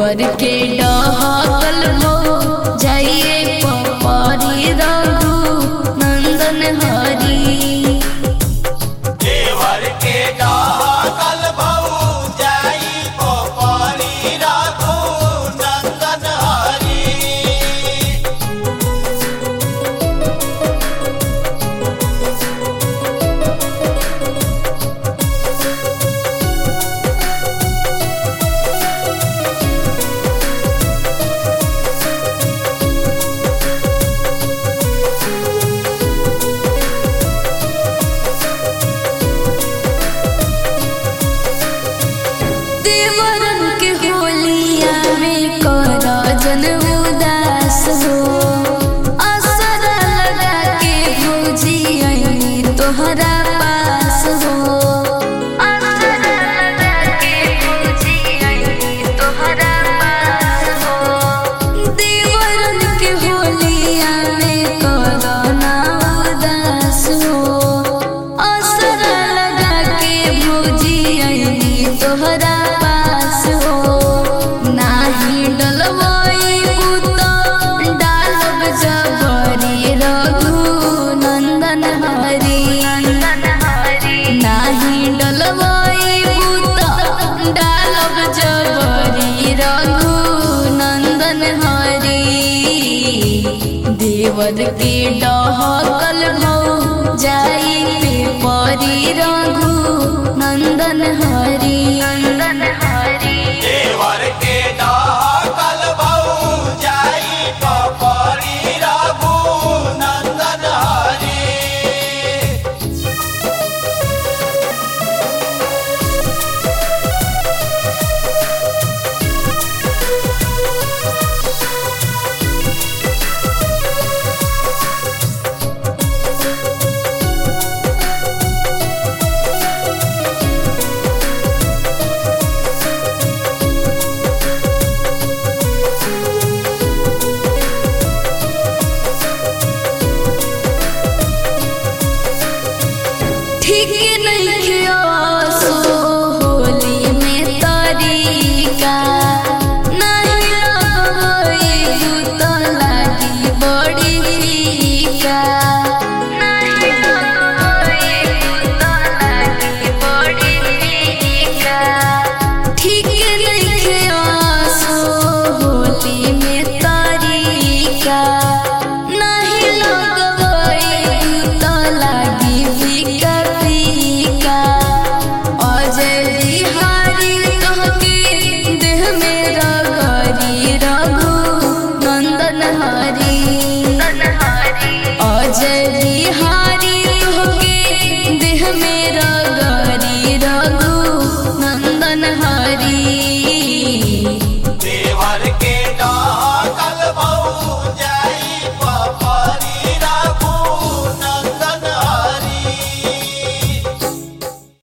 देवर के डहकल हो जाइए पपरी रघु नंदन हरी देवर के डाकल भऊ जाई पोपरी राघु नंदन हरी देवरन के होलिया में कर जन उदास हो असर लगा के भौजी आई तोहरा पास हो असर लगा के भौजी आई तोहरा पास हो देवरन के होलिया में कर ना उदास हो असर लगा के भौजी आई तोहरा पास हो नाही डलवाई उत डालब जबरी रघु नंदन हरी नाही डलवाई उत डालब जबरी रघु नंदन हरी देवर के डहकल भौ जाई पे परी रघु नंदन हरी